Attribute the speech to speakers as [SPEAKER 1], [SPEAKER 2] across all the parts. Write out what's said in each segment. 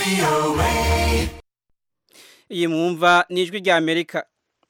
[SPEAKER 1] iyi mwumva ni ijwi rya amerika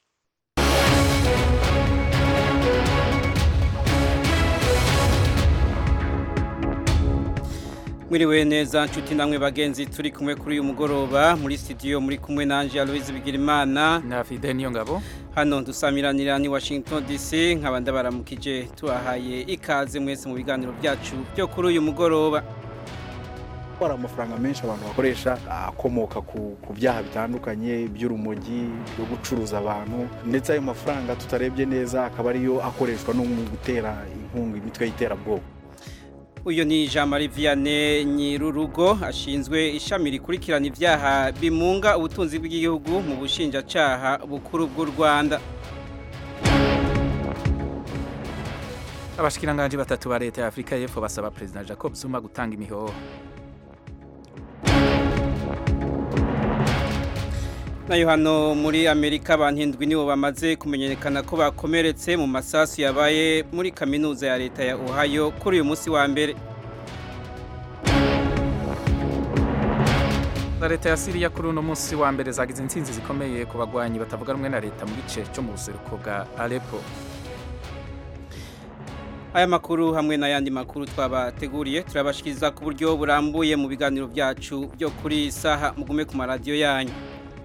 [SPEAKER 1] mwiriwe neza nshuti namwe bagenzi turi kumwe kuri uyu mugoroba muri studio muri kumwe nanje Aloise Bigirimana
[SPEAKER 2] na Fide niyo ngabo
[SPEAKER 1] hano dusamiranira ni Washington DC nkaba ndabaramukije tubahaye ikaze mwese mu biganiro byacu byo kuri uyu mugoroba
[SPEAKER 3] hari amafaranga menshi abantu bakoresha akomoka ku byaha bitandukanye by'urumogi byo gucuruza abantu ndetse ayo mafaranga tutarebye neza akaba ariyo akoreshwa no mu gutera inkunga imitwe y'iterabwoba
[SPEAKER 1] uyu ni jean marie vianney nyirurugo ashinzwe ishami rikurikirana ibyaha bimunga ubutunzi bw'igihugu mu bushinjacyaha bukuru bw'u rwanda
[SPEAKER 2] abashikiranganji batatu ba leta ya afurika y'epfo basaba perezida jacob zuma gutanga imihoho
[SPEAKER 1] nayo hano muri amerika abantu indwi nibo bamaze kumenyekana ko bakomeretse mu masasu yabaye muri kaminuza ya leta ya ohio kuri uyu munsi wa mbere
[SPEAKER 2] za leta ya siriya kuri uno munsi wa mbere zagize intsinzi zikomeye ku bagwanyi batavuga rumwe na leta mu gice cyo mu buseruko bwa aleppo
[SPEAKER 1] aya makuru hamwe n'ayandi makuru twabateguriye turabashikiriza ku buryo burambuye mu biganiro byacu byo kuri iyi saha mugume ku maradiyo yanyu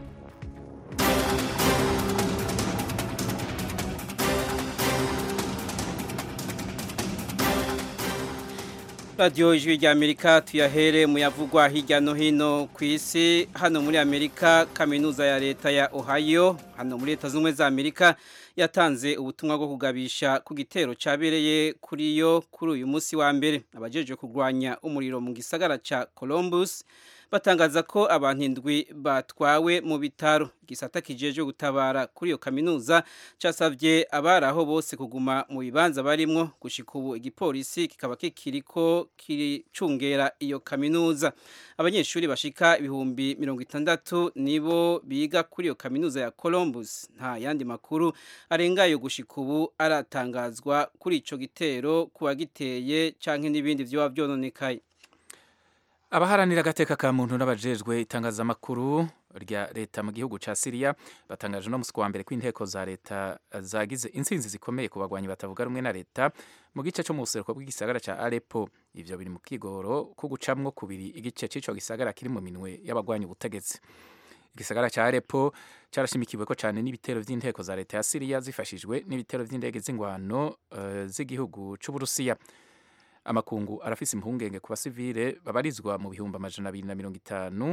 [SPEAKER 1] radiyo ijwi rya amerika tuyahere mu yavugwa hirya no hino ku isi hano muri amerika kaminuza ya leta ya ohio hano muri leta z'ubumwe za amerika yatanze ubutumwa bwo kugabisha ku gitero cyabereye kuri yo kuri uyu munsi wa mbere abajeje kurwanya umuriro mu gisagara cya columbus batangaza ko abantu indwi batwawe mu bitaro igisata kijeje gutabara kuri iyo kaminuza casavye abari aho bose kuguma mu bibanza barimwo gushika ubu igipolisi kikaba kikiriko kiricungera iyo kaminuza abanyeshuri bashika ibihumbi mirongo itandatu nibo biga kuri iyo kaminuza ya Columbus nta yandi makuru arengayo gushika ubu aratangazwa kuri ico gitero kuba giteye canke n'ibindi vyoba vyononekaye
[SPEAKER 2] abaharanira agateka ka muntu n'abajejwe itangazamakuru rya leta mu gihugu ca Syria batangaje no musi wa mbere ko inteko za leta zagize intsinzi zikomeye ku bagwanyi batavuga rumwe na leta mu gice cyo mu buseruko bw'igisagara ca Aleppo ivyo biri mu kigoro ko gucamwo kubiri igice c'ico gisagara kiri mu minwe y'abagwanyi ubutegetsi igisagara ca Aleppo carashimikiwe ko cyane n'ibitero vy'inteko za leta ya Syria zifashijwe n'ibitero vy'indege z'ingwano uh, z'igihugu c'Uburusiya amakungu arafise impungenge ku basivile babarizwa mu bihumbi amajana abiri na mirongo itanu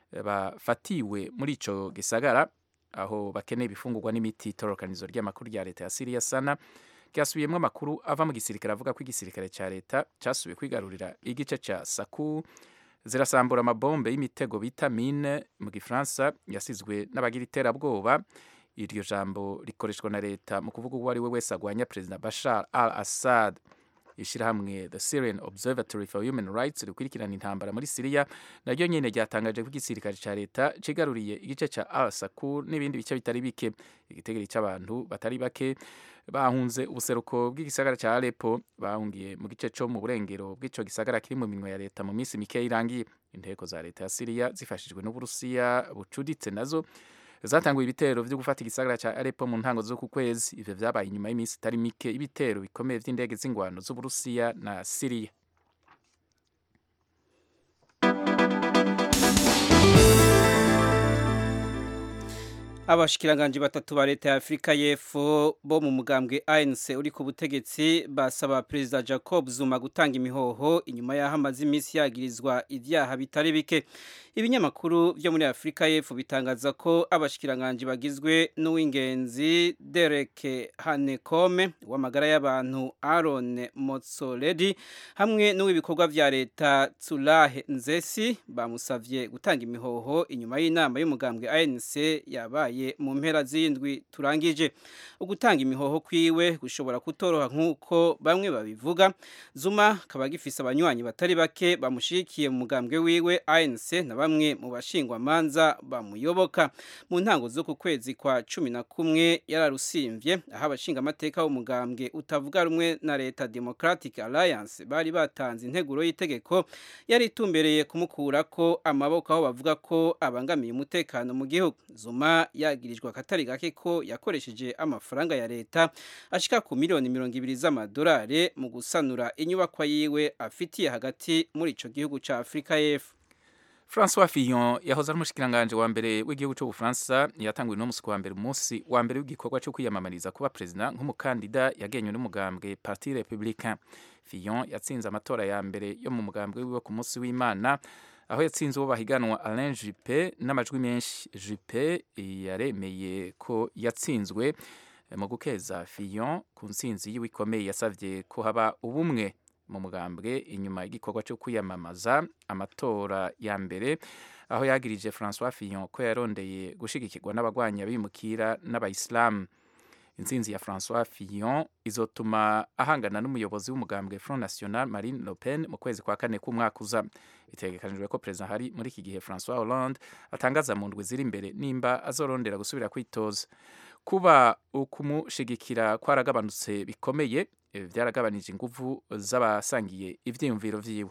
[SPEAKER 2] bafatiwe muri ico gisagara aho bakeneye ibifungurwa n'imiti itororokanizo ry'amakuru rya leta ya Syria sana ryasubiyemwo amakuru ava mu gisirikare avuga ko igisirikare ca leta casubiye kwigarurira igice ca Saku zirasambura amabombe y'imitego bita mine mu gifaransa yasizwe n'abagira iterabwoba iryo jambo rikoreshwa na leta mu kuvuga uwo ari we wese agwanya perezida Bashar al-Assad ishirahamwe The Syrian Observatory for Human Rights rikurikirana intambara muri Syria naryo nyene ryatangaje ko igisirikare ca leta cigaruriye igice ca Al-Sakur n'ibindi bice bitari bike igitegeri c'abantu batari bake bahunze ubuseruko bw'igisagara ca Aleppo bahungiye mu gice co mu burengero bw'ico gisagara kiri mu minwe ya leta mu minsi mike irangiye inteko za leta ya Syria zifashijwe n'Uburusiya bucuditse nazo zatanguye ibitero vyo gufata igisagara ca Aleppo mu ntango zo ku kwezi ivyo vyabaye inyuma y'iminsi itari mike ibitero bikomeye vy'indege z'ingwano z'Uburusiya na Syria
[SPEAKER 1] abashikiranganje batatu ba leta ya Afrika y'Epfo bo mu mugambwe ANC uri ku butegetsi basaba Perezida Jacob Zuma gutanga imihoho inyuma y'aho amaze iminsi yagirizwa ivyaha bitari bike ibinyamakuru byo muri Afrika y'Epfo bitangaza ko abashikiranganje bagizwe n'uw'ingenzi Derek Hanekome w'amagara y'abantu Aaron Motsoaledi hamwe n'uw'ibikorwa vya leta Tsulahe Nzesi bamusavye gutanga imihoho inyuma y'inama y'umugambwe ANC yabaye vyabaye mu mpera z'indwi turangije ugutanga imihoho kwiwe gushobora kutoroha nk'uko bamwe babivuga Zuma akaba gifise abanywanyi batari bake bamushigikiye mu mugambwe wiwe ANC na bamwe mu bashingwamanza bamuyoboka mu ntango zo ku kwezi kwa cumi na kumwe yararusimvye aho abashingamateka b'umugambwe utavuga rumwe na leta Democratic Alliance bari batanze integuro y'itegeko yari itumbereye kumukurako amaboko aho bavuga ko abangamiye umutekano mu gihugu Zuma yagirijwe akatari gake ko yakoresheje amafaranga ya leta ashika ku miliyoni mirongo ibiri z'amadolari mu gusanura inyubakwa yiwe afitiye hagati muri ico gihugu ca Afrika y'Epfo
[SPEAKER 2] François Fillon yahoze ari umushikiranganje wa mbere w'igihugu cy'Ubufaransa yatanguye no musi wa mbere umunsi wa mbere w'igikorwa cyo kwiyamamariza kuba president nk'umukandida yagenywe n'umugambwe Parti Républicain Fillon yatsinze amatora ya mbere yo mu mugambwe wiwe ku munsi w'Imana aho yatsinze uwo bahiganwa Alain Juppé n'amajwi menshi Juppé yaremeye ko yatsinzwe mu gukeza Fillon ku ntsinzi yiwe ikomeye yasavye ko haba ubumwe mu mugambwe inyuma y'igikorwa cyo kwiyamamaza amatora ya mbere aho yagirije François Fillon ko yarondeye gushigikirwa n'abagwanya bimukira n'abayisilamu intsinzi ya François Fillon izotuma ahangana n'umuyobozi w'umugambwe Front National Marine Le Pen mu kwezi kwa kane k'umwaka uza bitegekanijwe ko perezida hari muri iki gihe François Hollande atangaza mu ndwi ziri imbere nimba azorondera gusubira kwitoza kuba ukumushigikira kwaragabanutse bikomeye byaragabanije inguvu z'abasangiye ivyiyumviro vyiwe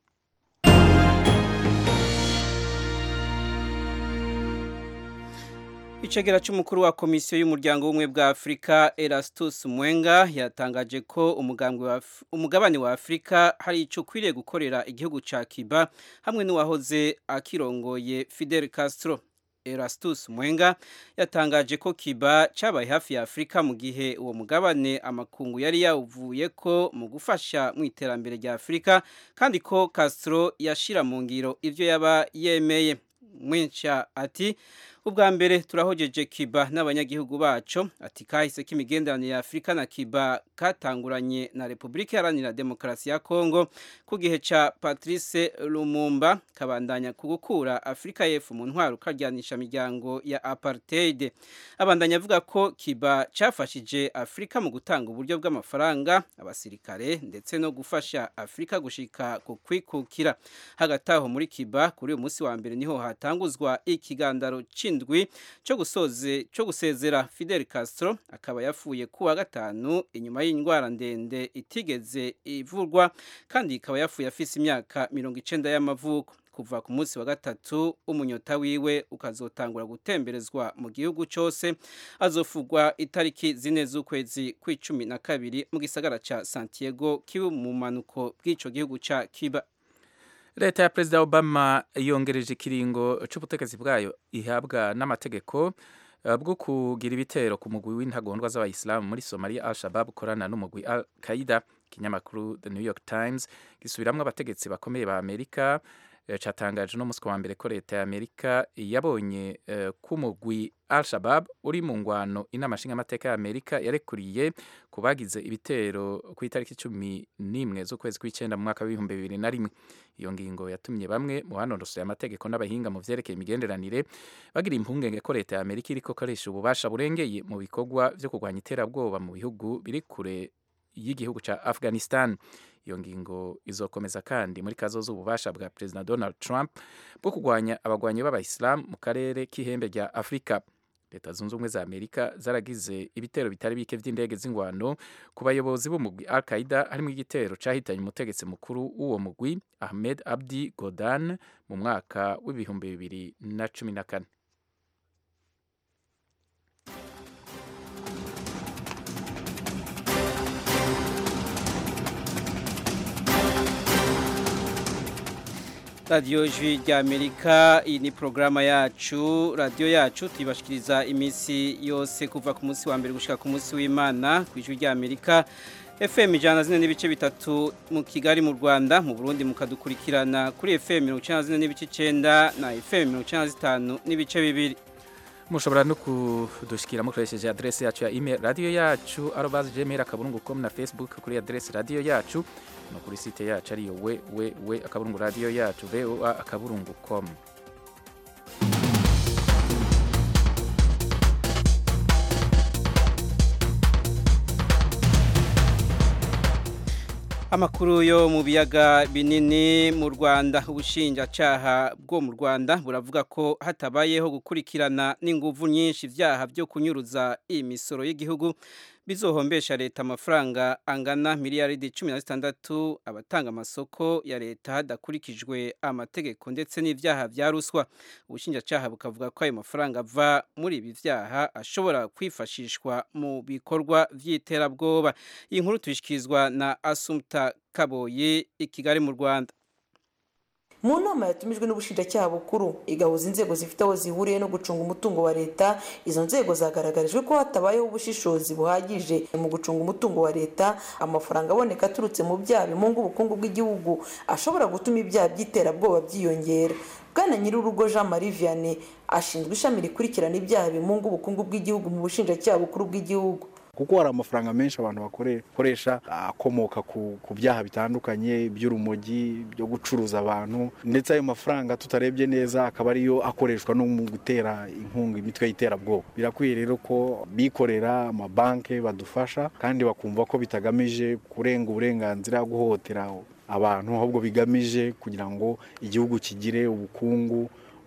[SPEAKER 1] Icegera c'umukuru wa komisiyo y'umuryango w'ubumwe bwa Afrika Erastus Mwenga yatangaje ko umugabane wa Afrika hari ico kwiriye gukorera igihugu ca Cuba hamwe n'uwahoze akirongoye Fidel Castro Erastus Mwenga yatangaje ko Cuba cabaye hafi ya Afrika mu gihe uwo mugabane amakungu yari yawuvuye ko mu gufasha mu iterambere rya Afrika kandi ko Castro yashira mu ngiro ivyo yaba yemeye Mwencha ati ubwa mbere turahojeje Cuba n'abanyagihugu bacu ati kahise k'imigenderanire ya Afrika na Cuba katanguranye na Republika Iharanira Demokarasi ya Kongo ku gihe ca Patrice Lumumba kabandanya kugukura Afrika y'Epfo mu ntwaro karyanisha miryango ya apartheid abandanya avuga ko Cuba cafashije Afrika mu gutanga uburyo bw'amafaranga abasirikare ndetse no gufasha Afrika gushika ku kwikukira hagati aho muri Cuba kuri uyu munsi wa mbere niho hatanguzwa ikigandaro c'indwi cyo gusoze cyo gusezera Fidel Castro akaba yafuye kuwa gatanu inyuma y'indwara ndende itigeze ivurwa kandi ikaba yafuye afise imyaka mirongo icenda y'amavuko kuva ku munsi wa gatatu umunyota wiwe ukazotangura gutemberezwa mu gihugu cyose azofugwa itariki zine z'ukwezi kw'icumi na kabiri mu gisagara ca Santiago kibu mu manuko bw'ico gihugu ca Cuba
[SPEAKER 2] leta ya perezida obama yongereje ikiringo c'ubutegetsi bwayo ihabwa n'amategeko bwo kugira ibitero ku mugwi w'intagondwa z'abayisilamu muri Somalia Al-Shabaab ukorana n'umugwi Al-Qaida ikinyamakuru The New York Times gisubiramwo abategetsi bakomeye ba Amerika catangaje no musi wa mbere ko leta ya Amerika yabonye uh, ko umugwi Al-Shabaab uri mu ngwano inama nshingamateka ya Amerika yarekuriye kubagize ibitero ku itariki cumi n'imwe z'ukwezi kw'icenda mu mwaka w'ibihumbi bibiri na rimwe iyo ngingo yatumye bamwe mu banonosoye amategeko n'abahinga mu vyerekeye imigenderanire bagira impungenge ko leta ya Amerika iriko koresha ububasha burengeye mu bikorwa vyo kurwanya iterabwoba mu bihugu biri kure y'igihugu ca Afghanistan iyo ngingo izokomeza kandi muri kazoza ububasha bwa President Donald Trump bwo kurwanya abagwanyi b'abayisilamu mu karere k'ihembe rya Afrika leta zunze ubumwe za amerika zaragize ibitero bitari bike vy'indege z'ingwano ku bayobozi b'umugwi al qaida harimo igitero cahitanye umutegetsi mukuru w'uwo mugwi ahmed abdi godan mu mwaka w'ibihumbi bibiri na cumi na kane
[SPEAKER 1] radiyo ijwi ry'amerika iyi ni porogaramu yacu radiyo yacu tuyibashikiriza iminsi yose kuva ku munsi wa mbere gushyira ku munsi w'imana ku ijwi ry'amerika fm ijana zine n'ibice bitatu mu kigali mu rwanda mu burundi mukadukurikirana kuri fm mirongo icyenda zine n'ibice icyenda na fm mirongo icyenda zitanu n'ibice bibiri
[SPEAKER 2] mushobora no kudushikira mukoresheje adresse yacu ya email radio yacu arobase gmail akaburungu com na facebook kuri adresse radio yacu no kuri site yacu ariyo we we we akaburungu radio yacu voa akaburungu com
[SPEAKER 1] Amakuru yo mu biyaga binini mu Rwanda ubushinjacaha bwo mu Rwanda buravuga ko hatabayeho gukurikirana n'inguvu nyinshi ivyaha byo kunyuruza imisoro y'igihugu bizohombesha leta amafaranga angana miliyaridi 16 abatanga amasoko ya leta hadakurikijwe amategeko ndetse n'ivyaha vya ruswa ubushinjacaha bukavuga ko ayo mafaranga ava muri ibi vyaha ashobora kwifashishwa mu bikorwa vy'iterabwoba iyi nkuru tuyishikirizwa na Asumta Kaboyi i Kigali mu Rwanda
[SPEAKER 4] mu nama yatumijwe n'ubushinjacyaha bukuru igahuza inzego zifite aho zihuriye no gucunga umutungo wa leta izo nzego zagaragarijwe ko hatabayeho ubushishozi buhagije mu gucunga umutungo wa leta amafaranga aboneka aturutse mu byaha bimunga ubukungu bw'igihugu ashobora gutuma ibyaha by'iterabwoba byiyongera bwana nyir'urugo jean marie vianney ashinzwe ishami rikurikirana ibyaha bimunga ubukungu bw'igihugu mu bushinjacyaha bukuru bw'igihugu
[SPEAKER 3] kuko hari amafaranga menshi abantu bakoresha akomoka ku byaha bitandukanye by'urumogi byo gucuruza abantu ndetse ayo mafaranga tutarebye neza akaba ariyo akoreshwa no mu gutera inkunga imitwe y'iterabwoba birakwiye rero ko bikorera amabanki badufasha kandi bakumva ko bitagamije kurenga uburenganzira guhohotera abantu ahubwo bigamije kugira ngo igihugu kigire ubukungu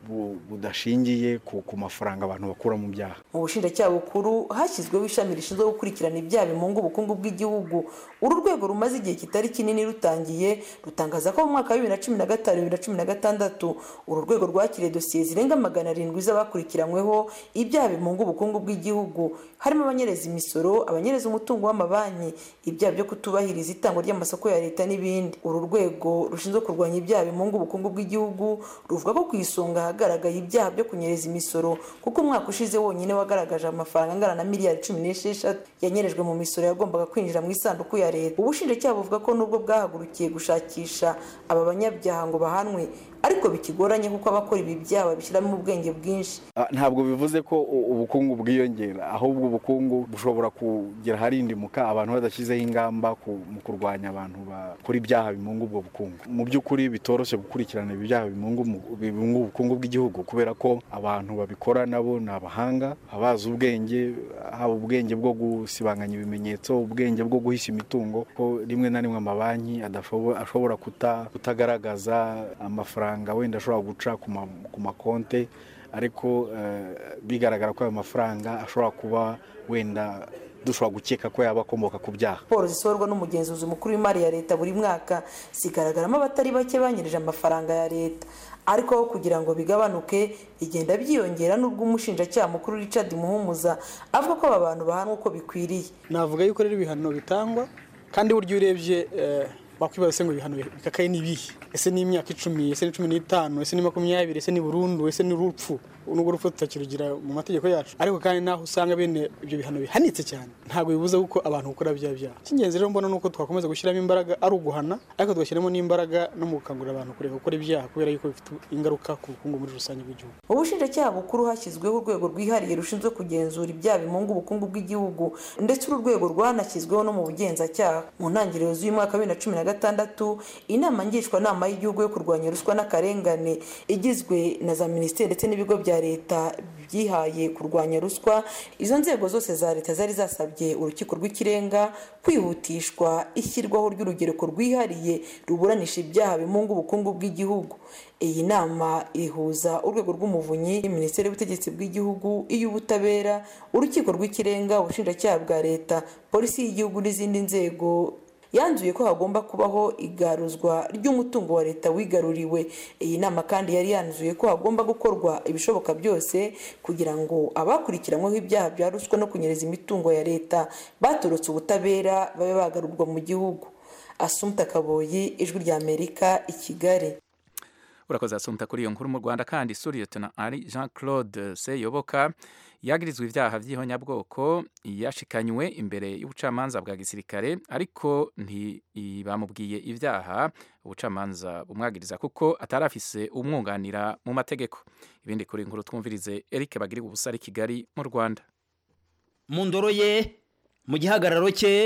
[SPEAKER 3] budashingiye ku mafaranga abantu bakura mu byaha
[SPEAKER 4] mu bushinjacyaha bukuru hashyizweho ishami rishinzwe gukurikirana ibyaha bimunga ubukungu bw'igihugu uru rwego rumaze igihe kitari kinini rutangiye rutangaza ko mu mwaka wa bibiri na cumi na gatanu bibiri na cumi na gatandatu uru rwego rwakiriye dosiye zirenga magana arindwi z'abakurikiranyweho ibyaha bimunga ubukungu bw'igihugu harimo abanyereza imisoro abanyereza umutungo w'amabanki ibyaha byo kutubahiriza itangwa ry'amasoko ya leta n'ibindi uru rwego rushinzwe kurwanya ibyaha bimunga ubukungu bw'igihugu ruvuga ko ku isonga hagaragaye ibyaha byo kunyereza imisoro kuko umwaka ushize wonyine wagaragaje amafaranga angana na miliyari cumi n'esheshatu yanyerejwe mu misoro yagombaga kwinjira mu isanduku ya leta ubushinjacyaha buvuga ko nubwo bwahagurukiye gushakisha aba banyabyaha ngo bahanwe ariko bikigoranye kuko abakora ibi byaha babishyiramo ubwenge bwinshi
[SPEAKER 3] ntabwo bivuze ko ubukungu bwiyongera ahubwo ubukungu bushobora kugera aharindimuka abantu badashyizeho ingamba mu kurwanya abantu bakora ibyaha bimunga ubwo bukungu mu by'ukuri bitoroshye gukurikirana ibyaha bimunga ubukungu bw'igihugu kubera ko abantu babikora nabo ni abahanga abazi ubwenge haba ubwenge bwo gusibanganya ibimenyetso ubwenge bwo guhisha imitungo ko rimwe na rimwe amabanki ashobora kutagaragaza amafaranga wenda ashobora guca ku makonte ariko bigaragara ko ayo mafaranga ashobora kuba wenda dushobora gukeka ko yaba akomoka ku byaha
[SPEAKER 4] raporo zisohorwa n'umugenzuzi mukuru w'imari ya leta buri mwaka zigaragaramo abatari bake banyirije amafaranga ya leta ariko aho kugira ngo bigabanuke bigenda byiyongera n'ubwo umushinjacyaha mukuru Richard muhumuza avuga ko aba bantu bahanwa uko bikwiriye
[SPEAKER 5] navuga yuko rero ibihano bitangwa kandi buryo urebye wakwibaza se ngo ibihano bikakaye ni ibihe ese ni imyaka icumi ese ni cumi n'itanu ese ni makumyabiri ese ni burundu ese ni urupfu nubwo urupfu tutakirugira mu mategeko yacu ariko kandi naho usanga bene ibyo bihano bihanitse cyane ntabwo bibuza kuko abantu gukora bya byaha icy'ingenzi rero mbona ni uko twakomeza gushyiramo imbaraga ari uguhana ariko tugashyiramo n'imbaraga no mu gukangurira abantu kureka gukora ibyaha kubera yuko bifite ingaruka ku bukungu muri rusange bw'igihugu
[SPEAKER 4] mu bushinjacyaha bukuru hashyizweho urwego rwihariye rushinzwe kugenzura ibyaha bimunga ubukungu bw'igihugu ndetse uru rwego rwanashyizweho no mu bugenzacyaha mu ntangiriro z'uyu mwaka wa bibiri na cumi na gatandatu inama ngishwanama y'igihugu yo kurwanya ruswa n'akarengane igizwe na za minisiteri ndetse n'ibigo bya leta byihaye kurwanya ruswa izo nzego zose za leta zari zasabye urukiko rw'ikirenga kwihutishwa ishyirwaho ry'urugereko rwihariye ruburanisha ibyaha bimunga ubukungu bw'igihugu iyi nama ihuza urwego rw'umuvunyi minisiteri y'ubutegetsi bw'igihugu iy'ubutabera urukiko rw'ikirenga ubushinjacyaha bwa leta polisi y'igihugu n'izindi nzego yanzuye ko hagomba kubaho igaruzwa ry'umutungo wa leta wigaruriwe iyi nama kandi yari yanzuye ko hagomba gukorwa ibishoboka byose kugira ngo abakurikiranyweho ibyaha bya ruswa no kunyereza imitungo ya leta batorotse ubutabera babe bagarurwa mu gihugu asumta kaboyi ijwi rya amerika i kigali
[SPEAKER 2] urakoze asumta kuri iyo nkuru mu rwanda kandi suriyetona ari jean claude seyoboka yagirizwa ibyaha by'ihonyabwoko yashikanywe imbere y'ubucamanza bwa gisirikare ariko ntibamubwiye ibyaha ubucamanza bumwagiriza kuko atari afise umwunganira mu mategeko ibindi kuri inkuru twumvirize Eric bagiriwe ubusa ari Kigali mu Rwanda
[SPEAKER 6] mu ndoro ye mu gihagararo cye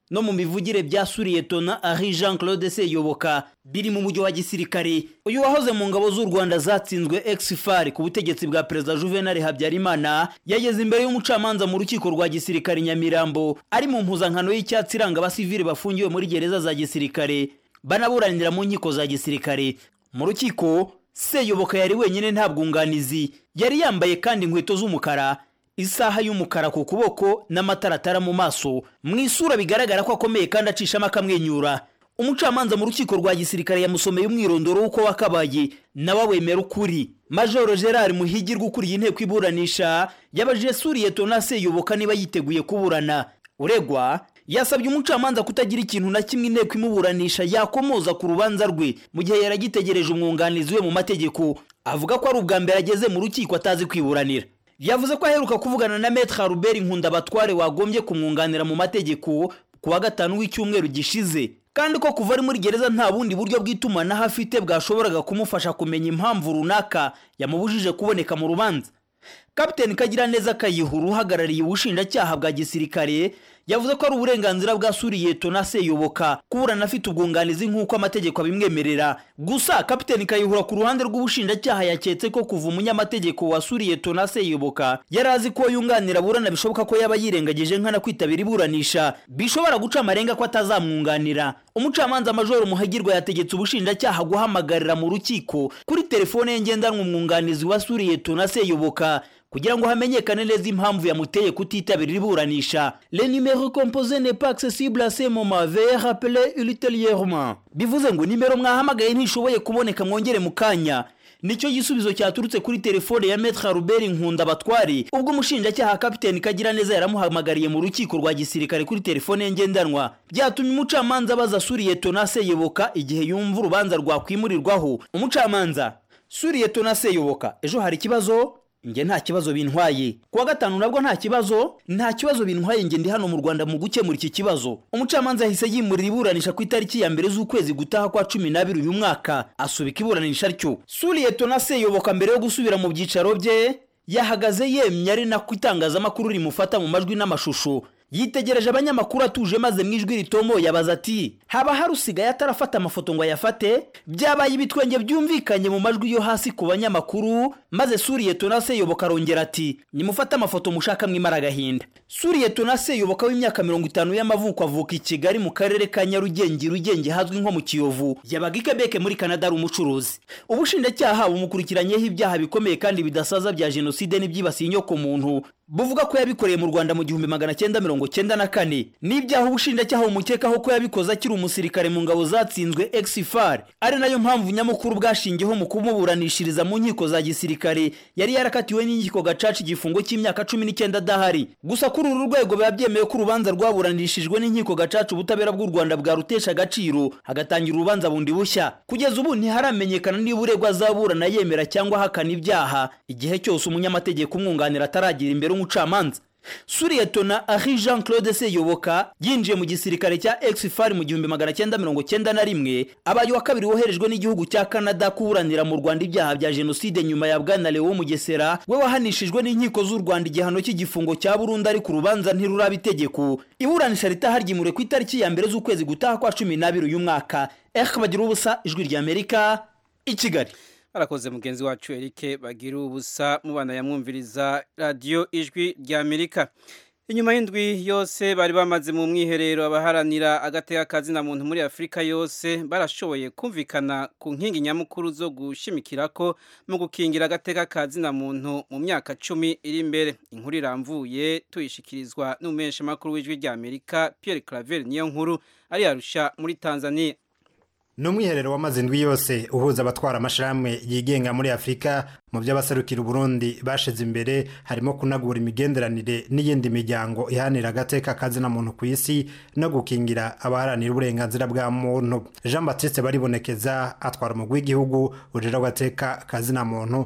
[SPEAKER 6] no mu mivugire bya suriyetona ari jean claude seyoboka biri mu mujyi wa gisirikare uyu wahoze mu ngabo z'u rwanda zatsinzwe exfar ku butegetsi bwa perezida juvenal habyarimana yageze imbere y'umucamanza mu rukiko rwa gisirikare nyamirambo ari mu mpuzankano y'icyatsi iranga abasivili bafungiwe muri gereza za gisirikare banaburanira mu nkiko za gisirikare mu rukiko seyoboka yari wenyine nta bwunganizi yari yambaye kandi inkweto z'umukara isaha y'umukara ku kuboko n'amataratara mu maso mu isura bigaragara ko akomeye kandi acishamo akamwenyura umucamanza mu rukiko rwa gisirikare yamusomeye umwirondoro w'uko wakabaye nawe wemera ukuri majoro gerard muhigirwa ukuriye inteko iburanisha yabajije suriyetona seyoboka niba yiteguye kuburana uregwa yasabye umucamanza kutagira ikintu na kimwe inteko imuburanisha yakomoza ku rubanza rwe mu gihe yaragitegereje umwunganizi we mu mategeko avuga ko ari ubwa mbere ageze mu rukiko atazi kwiburanira yavuze ko aheruka kuvugana na metre Robert Nkundabatware wagombye kumwunganira mu mategeko ku wa gatanu w'icyumweru gishize kandi ko kuva ari muri gereza nta bundi buryo bw'itumanaho afite bwashoboraga kumufasha kumenya impamvu runaka yamubujije kuboneka mu rubanza kapiteni kagiraneza kayihura uhagarariye ubushinjacyaha bwa gisirikare yavuze ko ari uburenganzira bwa suriyeto na seyoboka kuburana afite ubwunganizi nk'uko amategeko abimwemerera gusa kapiteni kayihura ku ruhande rw'ubushinjacyaha yaketse ko kuva umunyamategeko wa suriyeto na seyoboka yari azi ko yunganira aburana bishoboka ko yaba yirengagije nkana kwitabira iburanisha bishobora guca amarenga ko atazamwunganira umucamanza majoro muhagirwa yategetse ubushinjacyaha guhamagarira mu rukiko kuri telefone ye ngendanwa umwunganizi wa suriyeto na seyoboka kugira ngo hamenyekane neza impamvu yamuteye kutitabira iburanisha le numero composé n'est pas accessible à ce moment veuillez rappeler ultérieurement bivuze ngo nimero mwahamagaye ntishoboye kuboneka mwongere mu kanya nicyo gisubizo cyaturutse kuri telefone ya metre Robert Nkunda Batwari ubwo umushinjacyaha kapiteni kagira neza yaramuhamagariye mu rukiko rwa gisirikare kuri telefone ye ngendanwa byatumye umucamanza abaza Suriyeto na Seyoboka igihe yumva urubanza rwakwimurirwaho umucamanza Suriyeto na Seyoboka ejo hari ikibazo njye nta kibazo bintwaye kuwa gatanu nabwo nta kibazo nta kibazo bintwaye njye ndi hano mu rwanda mu gukemura iki kibazo umucamanza yahise yimurira iburanisha ku itariki ya mbere z'ukwezi gutaha kwa cumi n'abiri uyu mwaka asubika iburanisha ryo suriyeto na seyoboka mbere yo gusubira mu byicaro bye yahagaze yemye ari nako itangazamakuru rimufata mu majwi n'amashusho yitegereje abanyamakuru atuje maze mu ijwi ritomo yabaza ati haba hari usigaye atarafata amafoto ngo ayafate byabaye ibitwenge byumvikanye mu majwi yo hasi ku banyamakuru maze suriyeto na seyoboka arongera ati nimufate amafoto mushaka mwimara agahinda suriyeto na seyoboka w'imyaka mirongo itanu y'amavuko avuka i kigali mu karere ka nyarugenge rugenge hazwi nko mu kiyovu yabaga i kebeke muri kanada ari umucuruzi ubushinjacyaha bumukurikiranyeho ibyaha bikomeye kandi bidasaza bya jenoside n'ibyibasiye inyoko muntu buvuga ko yabikoreye mu rwanda mu gihumbi magana cyenda mirongo cyenda na kane n'ibyaha ubushinjacyaha bumukekaho ko yabikoze akiri umusirikare mu ngabo zatsinzwe exifar ari nayo mpamvu nyamukuru bwashingiyeho mu kumuburanishiriza mu nkiko za gisirikare yari yarakatiwe n'inkiko gacaca igifungo cy'imyaka cumi n'icyenda adahari gusa kuri uru rwego biba byemewe ko urubanza rwaburanishijwe n'inkiko gacaca ubutabera bw'u rwanda bwarutesha agaciro hagatangira urubanza bundi bushya kugeza ubu ntiharamenyekana niba uregwa azaburana yemera cyangwa ahakana ibyaha igihe cyose umunyamategeko umwunganira ataragira imbere umucamanza suriyetona ahi jean claude seyoboka yinjiye mu gisirikare cya exfar mu gihumbi magana cyenda mirongo cyenda na rimwe abaye wa kabiri woherejwe n'igihugu cya canada kuburanira mu rwanda ibyaha bya jenoside nyuma ya bwana leo mugesera we wahanishijwe n'inkiko z'u rwanda igihano cy'igifungo cya burundu ari ku rubanza ntiruraba itegeko iburanisha ritaha ryimuriwe ku itariki ya mbere z'ukwezi gutaha kwa cumi n'abiri uyu mwaka eh bagira ubusa ijwi ry'amerika i kigali
[SPEAKER 1] arakoze mugenzi wacu Eric bagira ubusa mubana yamwumviriza radio ijwi rya Amerika inyuma y'indwi yose bari bamaze mu mwiherero abaharanira agateka kazina muntu muri Afrika yose barashoboye kumvikana ku nkingi nyamukuru zo gushimikira ko mu gukingira agateka kazina muntu mu myaka cumi iri imbere inkuru iramvuye tuyishikirizwa n'umumenyesha makuru w'ijwi rya Amerika Pierre Claver niyo nkuru ari yarusha muri Tanzania
[SPEAKER 7] ni umwiherero wamaze indwi yose uhuza abatwara amashirahamwe yigenga muri afurika mu by'abaserukira uburundi bashize imbere harimo kunagura imigenderanire n'iyindi miryango ihanira agateka kazina muntu ku isi no gukingira abaharanira uburenganzira bwa muntu jean batiste baribonekeza atwara umugwi w'igihugu ujira agateka kazina muntu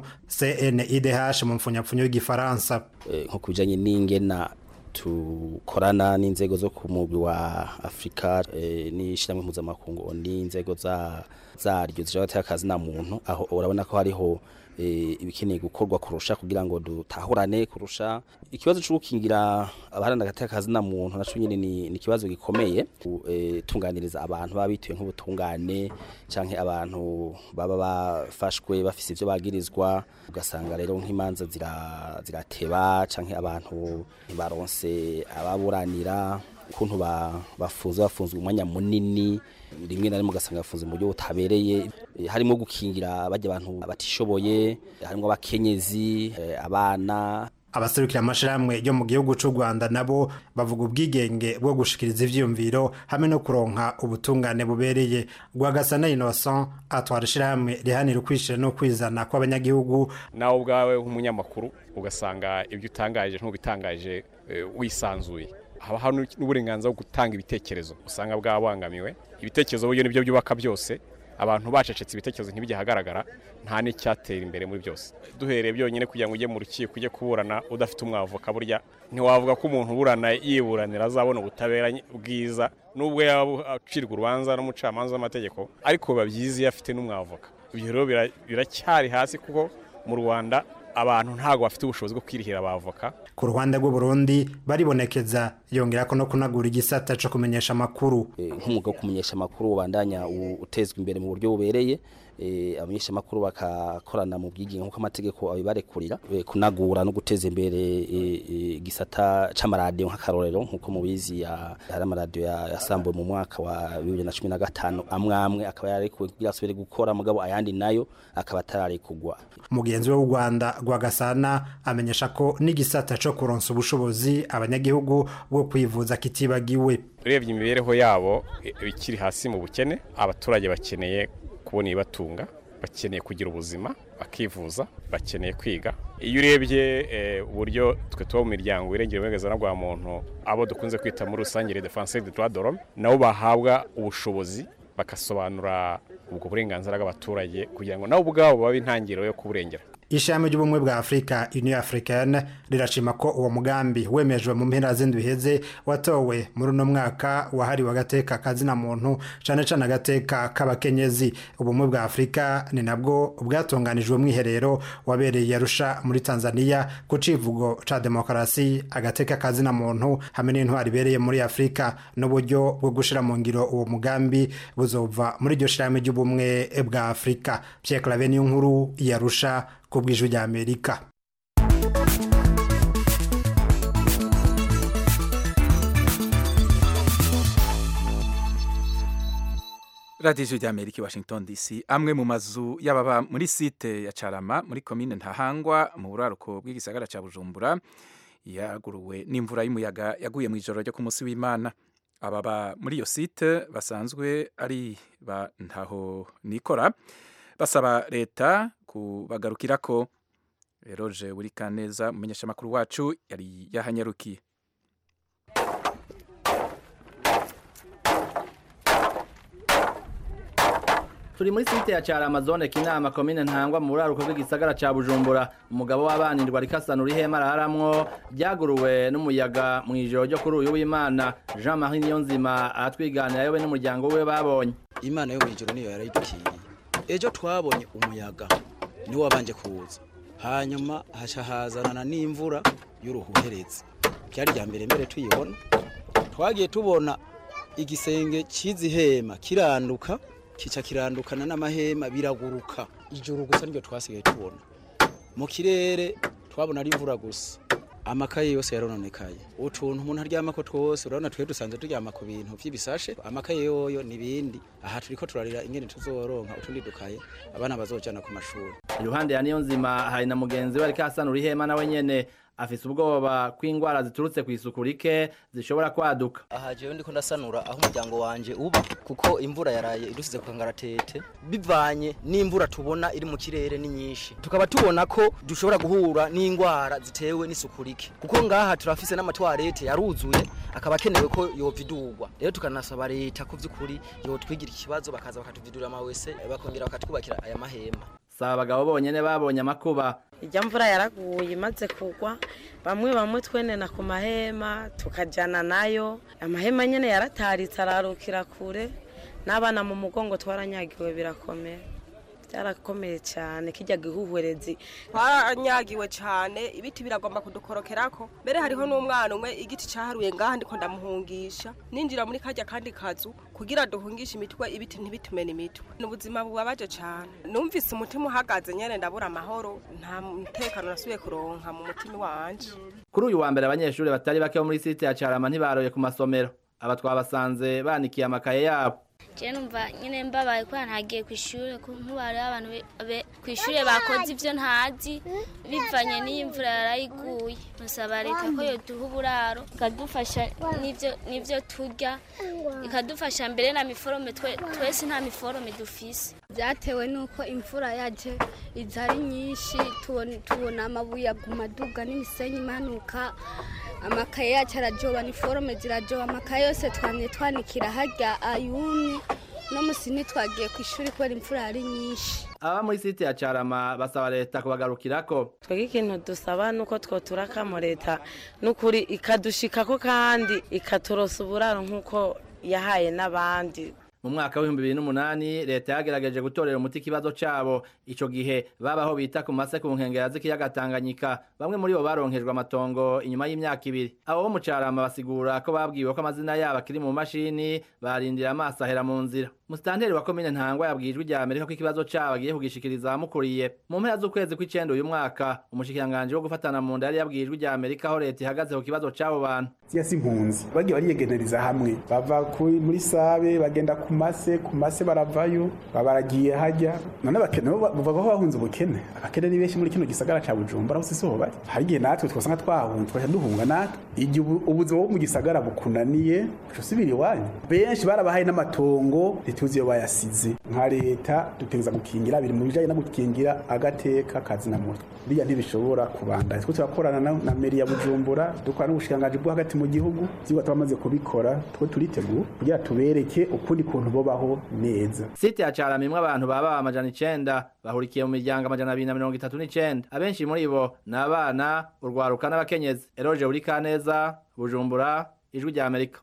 [SPEAKER 7] cnidh mu mfunyapfunyo y'igifaransa
[SPEAKER 8] nko ku bijyanye n'ingena tukorana n'inzego zo ku mugwi wa afurika n'ishyirahamwe mpuzamakungu n'inzego zaryo zishobora gutera akazi na muntu aho urabona ko hariho eh, ibikeneye gukorwa kurusha kugira ngo dutahurane kurusha ikibazo cyo gukingira abaharanira agateka kazina muntu naco nyene ni ni ikibazo gikomeye eh, tunganiriza abantu baba bituye nk'ubutungane canke abantu baba bafashwe bafise ivyo bagirizwa ugasanga rero nk'imanza zira zirateba canke abantu ntibaronse ababuranira ukuntu ba- bafunze bafunzwe umwanya munini rimwe na rimwe ugasanga bafunze mu buryo butabereye Eh, harimo gukingira bajya abantu batishoboye harimo abakenyezi eh, abana
[SPEAKER 7] abaserukira amashirahamwe yo mu gihugu c'u Rwanda nabo bavuga ubwigenge bwo gushikiriza ivyiyumviro hamwe no kuronka ubutungane bubereye Rwagasana Innocent atwara ishirahamwe rihanira ukwishira no kwizana kw'abanyagihugu
[SPEAKER 9] nawe ubwawe nk'umunyamakuru ugasanga ibyo utangaje ntubitangaje eh, wisanzuye haba hari n'uburenganzira bwo gutanga ibitekerezo usanga bwabangamiwe ibitekerezo buryo nibyo byubaka byose abantu bacecetse ibitekerezo ntibijye ahagaragara nta n'icyatera imbere muri byose duhereye byonyine kugira ngo ujye mu rukiko ujye kuburana udafite umwavoka burya ntiwavuga ko umuntu uburana yiburanira azabona ubutabera bwiza nubwo yaba acirwa urubanza n'umucamanza w'amategeko ariko biba byiza iyo afite n'umwavoka ibyo rero bira- biracyari hasi kuko mu rwanda abantu ntabwo bafite ubushobozi bwo kwirihira abavoka
[SPEAKER 7] ku ruhande rw'u Burundi baribonekeza yongera ko no kunagura igisata co kumenyesha amakuru
[SPEAKER 8] Eh, nk'umwuga wo kumenyesha amakuru ubandanya u- utezwa imbere mu buryo bubereye eh, abamenyesha amakuru bakakorana mu bwiginge nk'uko amategeko abibarekurira eh, kunagura no guteza imbere eh, eh, igisata c'amaradiyo nk'akarorero nk'uko mubizi ya- hari amaradiyo ya- yasambuwe mu mwaka wa bibiri na cumi na gatanu amwe amwe akaba yararekuwe kugira asubire gukora mugabo ayandi nayo akaba atararekugwa
[SPEAKER 7] mugenzi we w'u Rwanda Rwagasana amenyesha ko n'igisata co kuronsa ubushobozi abanyagihugu bwo kwivuza kitibagiwe
[SPEAKER 9] urebye imibereho yabo eh, ikiri hasi mu bukene abaturage bakeneye kubona ibibatunga bakeneye kugira ubuzima bakivuza bakeneye kwiga iyo urebye eh, uburyo twe tuba mu miryango irengera uburenganzira bwa muntu abo dukunze kwita muri rusange les défenseurs des droits de l'homme nabo bahabwa ubushobozi bagasobanura ubwo burenganzira bw'abaturage kugira ngo nabo ubwabo babe intangiriro yo kuburengera
[SPEAKER 7] ishami ry'ubumwe bwa afurika union africaine rirashima ko uwo mugambi wemejwe mu mpera z'indwi iheze watowe muri uno mwaka wahariwe agateka kazina muntu cane cane agateka k'abakenyezi ubumwe bwa afurika ni nabwo bwatunganijwe mwiherero wabereye arusha muri tanzania ku civugo ca demokarasi agateka kazina muntu hamwe n'intwari ibereye muri afurika n'uburyo bwo gushira mu ngiro uwo mugambi buzova muri iryo shirahamwe ry'ubumwe bwa afurika pierre clave niyo nkuru yarusha ku bw'ijwi rya amerika
[SPEAKER 2] radiyo ijwi rya amerika i washington dc amwe mu mazu y'ababa muri site ya carama muri komine ntahangwa mu buraruko bw'igisagara cya bujumbura yaguruwe n'imvura y'umuyaga yaguye mu ijoro ryo ku munsi w'imana ababa muri iyo site basanzwe ari ba ntaho nikora basaba leta kubagarukira ko roje buri kaneza umumenyeshamakuru wacu yari yahanyarukiye
[SPEAKER 10] turi muri site ya cyara amazone kinama komine ntangwa mu buraruko bw'igisagara ca bujumbura umugabo w'abanirwa rikasanura ihema araharamwo ryaguruwe n'umuyaga mu ijoro ryo kuri uyu w'imana jean marie niyonzima aratwiganira yowe n'umuryango we babonye
[SPEAKER 11] imana yo mw'ijoro niyo yarayidukiye ejo twabonye umuyaga niwo wabanje kuza hanyuma haca hazanana n'imvura y'uruhuherezi byari rya mbere mbere tuyibona twagiye tubona igisenge cy'izi hema kiranduka kica kirandukana n'amahema biraguruka ijoro gusa niryo twasigaye tubona mu kirere twabona ari imvura gusa amakaye yose yarononekaye utuntu umuntu aryamako twose urabona twe dusanzwe turyama ku bintu vy'ibisashe amakaye yoyo n'ibindi aha turiko turarira ingene tuzoronka utundi dukaye abana bazojana ku mashuri
[SPEAKER 10] iruhande ya niyonzima hari na mugenzi we ariko asanura ihema nawe nyene afise ubwoba ko ingwara ziturutse ku isuku rike zishobora kwaduka
[SPEAKER 12] aha jewe ndiko ndasanura aho umuryango wanje uba kuko imvura yaraye idusize ku kangaratete bivanye n'imvura tubona iri mu kirere ni nyinshi tukaba tubona ko dushobora guhura n'ingwara zitewe n'isuku rike kuko ngaha turafise n'amatwarete yaruzuye akaba akenewe ko yovidurwa rero tukanasaba leta ku vy'ukuri yotwigira ikibazo bakaza bakatuvidurira amawese bakongera bakatwubakira aya mahema
[SPEAKER 10] saba abagabo bonyene babonye amakuba
[SPEAKER 13] ijya mvura yaraguye imaze kugwa bamwe bamwe twenena ku mahema tukajyana nayo amahema nyine yarataritse ararukira kure n'abana mu mugongo twaranyagiwe birakomeye byarakomeye cyane kijya gihuhwerezi
[SPEAKER 14] twaranyagiwe cyane ibiti biragomba kudukorokerako mbere hariho n'umwana umwe igiti cyaharuye ngaha ndiko ndamuhungisha ninjira muri kajya kandi kazu kugira duhungishe imitwe ibiti ntibitumene imitwe ni ubuzima bubabaje cyane numvise umutima uhagaze nyene ndabura amahoro nta mutekano nasubiye kuronka mu mutima wanje
[SPEAKER 10] kuri uyu wa mbere abanyeshuri batari bake bo muri site ya carama ntibaroye ku masomero aba twabasanze banikiye amakaye yabo
[SPEAKER 15] je numva nyine mbabaye kubera ntagiye ku ishuri nk'ubari abantu ku ishuri bakoze ibyo ntazi bivanye n'iyi mvura yarayiguye musaba leta ko yoduha uburaro ikadufasha n'ibyo turya ikadufasha mbere na miforome twese nta miforome dufise
[SPEAKER 16] byatewe n'uko imvura yaje iza ari nyinshi tubona amabuye aguma aduga n'imisenyi imanuka amakaye yacu arajoba niforome zirajoba amakaye yose twamye twanikira harya ayumye no musi ntitwagiye ku ishuri kubera imvura yari nyinshi
[SPEAKER 10] aba muri site ya carama basaba leta kubagarukirako
[SPEAKER 13] twebwe ikintu dusaba nuko twoturakamo leta n'ukuri ikadushikako kandi ikaturosa uburaro nk'uko yahaye n'abandi
[SPEAKER 10] mu mwaka w'ibihumbi bibiri n'umunani leta yagerageje gutorera umuti ikibazo cabo ico gihe babaho bita ku mase ku nkengera z'ikiyaga Tanganyika bamwe muri bo baronkejwe amatongo inyuma y'imyaka ibiri abo bo mu carama basigura ko babwiwe ko amazina yabo akiri mu mashini barindira amaso ahera mu nzira musitanteri wa komine ntangwa yabwiye ijwi rya amerika ko ikibazo cabo agiye kugishikiriza abamukuriye mu mpera z'ukwezi kw'icenda uyu mwaka umushikiranganji wo gufatana mu nda yari yabwiye ijwi rya amerika aho leta ihagaze ku kibazo c'abo bantu
[SPEAKER 17] siya si impunzi bagiye bariyegeneriza hamwe bava muri sabe bagenda ku mase ku mase baravayo baragiye hajya none abakene bava bahunze ubukene abakene ni benshi muri kino gisagara ca bujumbura aho siho bari hari igihe natwe twasanga twahunze twaca duhunga natwe igihe ubuzima bwo mu gisagara bukunaniye uca usubira iwanyu benshi barabahaye n'amatongo ntituzi iyo bayasize nka leta dutegereza gukingira biri mu bijanye no gukingira agateka kazina mutwe biriya ntibishobora kubandanya twe turakorana na meri ya bujumbura dukora n'ubushikiranganji bwo hagati mu gihugu vyigwa twamaze kubikora two turiteguye kugira tubereke ukundi kuntu bobaho neza
[SPEAKER 10] site ya carama imwe abantu baba amajana icenda bahurikiye mu miryango amajana abiri na mirongo itatu n'icenda abenshi muri bo ni abana urwaruka n'abakenyezi eroje uri kaneza bujumbura ijwi rya amerika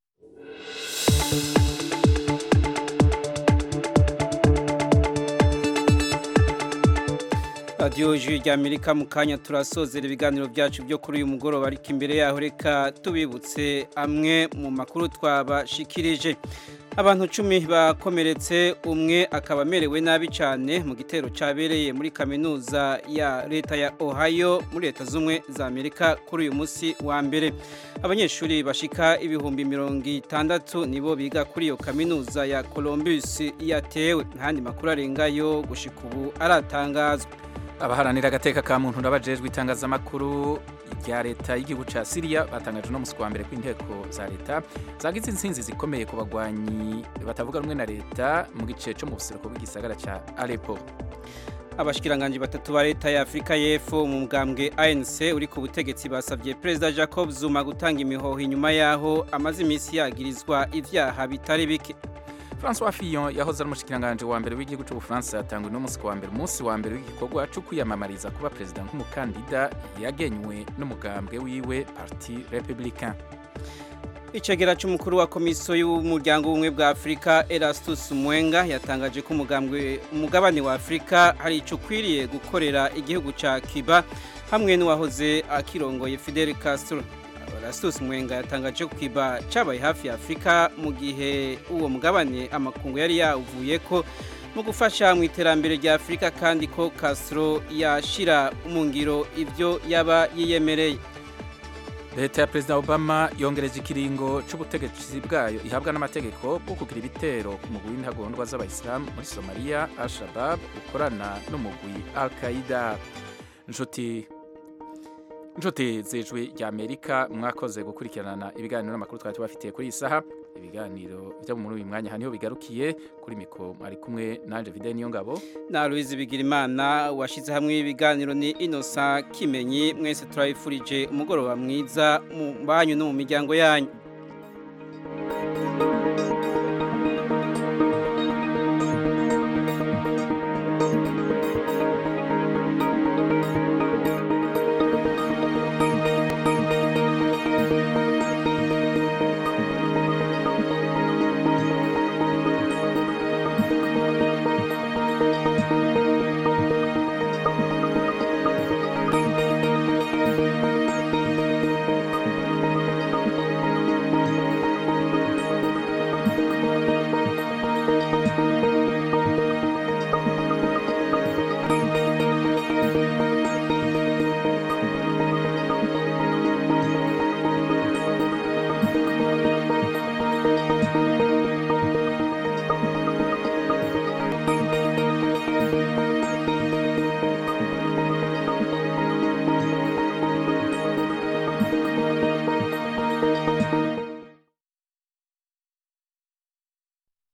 [SPEAKER 1] radiyo jwi rya amerika mu kanya turasozera ibiganiro byacu byo kuri uyu mugoroba ariko imbere yaho reka tubibutse amwe mu makuru twabashikirije abantu cumi bakomeretse umwe akaba amerewe nabi cyane mu gitero cyabereye muri kaminuza ya leta ya ohio muri leta z'ubumwe za amerika kuri uyu munsi wa mbere abanyeshuri bashika ibihumbi mirongo itandatu nibo biga kuri iyo kaminuza ya columbus yatewe ntandi makuru arengayo gushika ubu aratangazwa
[SPEAKER 2] abaharanira agateka ka muntu n'abajejwe itangazamakuru rya leta y'igihugu ca Syria batangaje no musi wa mbere kw'inteko za leta zagize insinzi zikomeye ku bagwanyi batavuga rumwe na leta mu gice cyo mu buseruko bw'igisagara ca Aleppo
[SPEAKER 1] abashikiranganje batatu ba leta ya Afrika y'Epfo mu mugambwe ANC uri ku butegetsi basavye President Jacob Zuma gutanga imihoho inyuma yaho amaze imisi yagirizwa ivyaha bitari bike
[SPEAKER 2] François Fillon yahoze ari umushikiranganje wa mbere w'igihugu cy'Ubufaransa yatangwe no musi wa mbere umunsi wa mbere w'igikorwa cyo kwiyamamariza kuba president nk'umukandida yagenywe n'umugambwe wiwe Parti Républicain
[SPEAKER 1] Icegera c'umukuru wa komisiyo y'umuryango w'ubumwe bwa Afrika Erastus Mwenga yatangaje ko umugambwe umugabane wa Afrika hari ico kwiriye gukorera igihugu ca Cuba hamwe n'uwahoze akirongoye Fidel Castro Erastus Mwenga yatangaje ko Cuba cabaye hafi ya Afrika mu gihe uwo mugabane amakungu yari yavuye ko mu gufasha mu iterambere rya Afrika kandi ko Castro yashira mu ngiro ivyo yaba yiyemereye
[SPEAKER 2] leta ya perezida obama yongereje ikiringo c'ubutegetsi bwayo ihabwa n'amategeko bwo kugira ibitero ku mugwi w'intagondwa z'abayisilamu muri somaliya al-shabab ukorana n'umugwi al-qaida nshuti nshuti z'ijwi rya amerika mwakoze gukurikirana ibiganiro n'amakuru twari tubafitiye kuri iyi saha ibiganiro byo muri uyu mwanya haniho bigarukiye kuri mikoro mwari kumwe nanje vide niyo ngabo
[SPEAKER 1] na Louise Bigirimana washize hamwe ibiganiro ni Innocent Kimenyi mwese turabifurije umugoroba mwiza mu banyu no mu miryango yanyu
[SPEAKER 18] thank you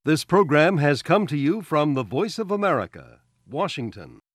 [SPEAKER 18] This program has come to you from the Voice of America, Washington.